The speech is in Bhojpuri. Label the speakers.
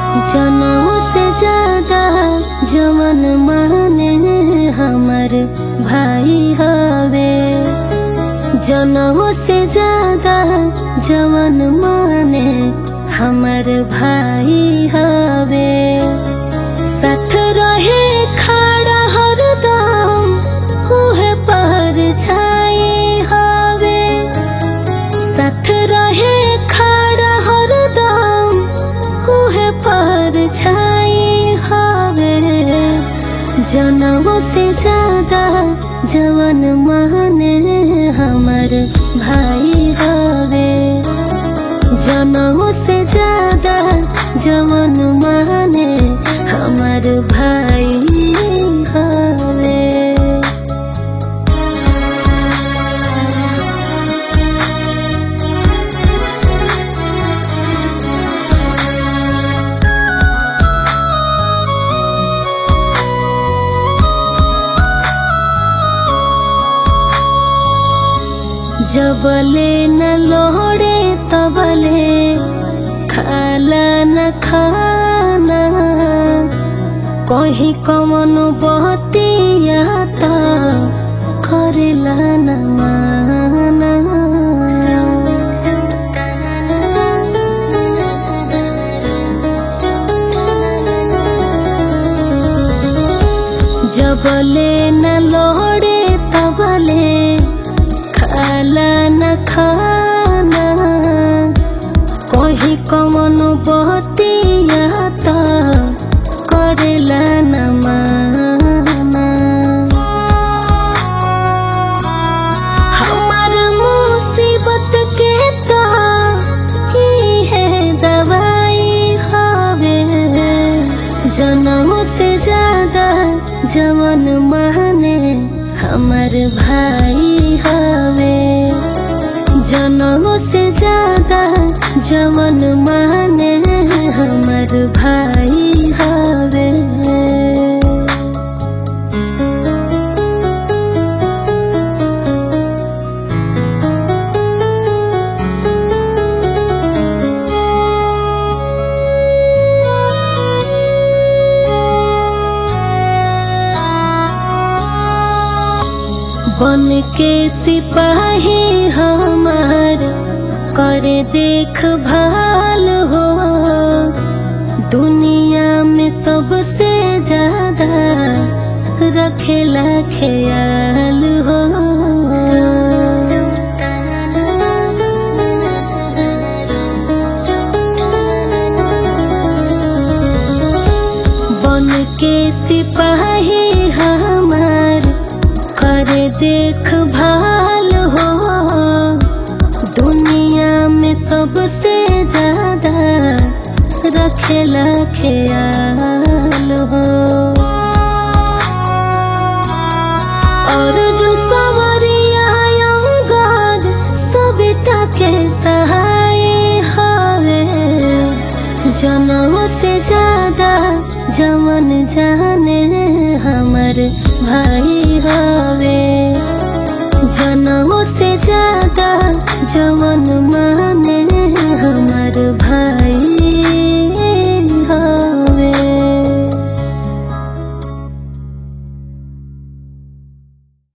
Speaker 1: जनऊ से ज्यादा जवन माने हमर भाई हवे जनऊ से ज्यादा जवन माने हमर भाई हवे साथ रहे खड़ा हरदम उहे पर छाई हवे साथ रहे खड़ा हरदम उहे पर छाई हवे जनऊ से ज्यादा जवन माने हमर भाई हवे जनऊ से ज्यादा जवन माने हमर भाई हवे जबले न लोड़े तबले खाला न खाना कहीं कमन बहतिया त करेला न माना जबले न लोड़े तबले खाला न खाना कहीं कमन बहतिया त करेला न माना हमार मुसीबत के तो ही है दवाई हवे जनम से ज्यादा जवन माने हमर भाई हवे जनम से ज्यादा जवन माने हमर भाई हवे बन के सिपाही हमार करे देख भाल हो दुनिया में सबसे ज्यादा रखेला ख्याल हो बन के सिपाही हमार करे देख भाल हो दुनिया में सबसे ज्यादा रखेला ख्याल हो और जो सवरिया अंगार सविता के सहाय हवे जनम से ज्यादा जवन जाने हमर भाई हवे जनम से ज्यादा जवन माने हमर भाई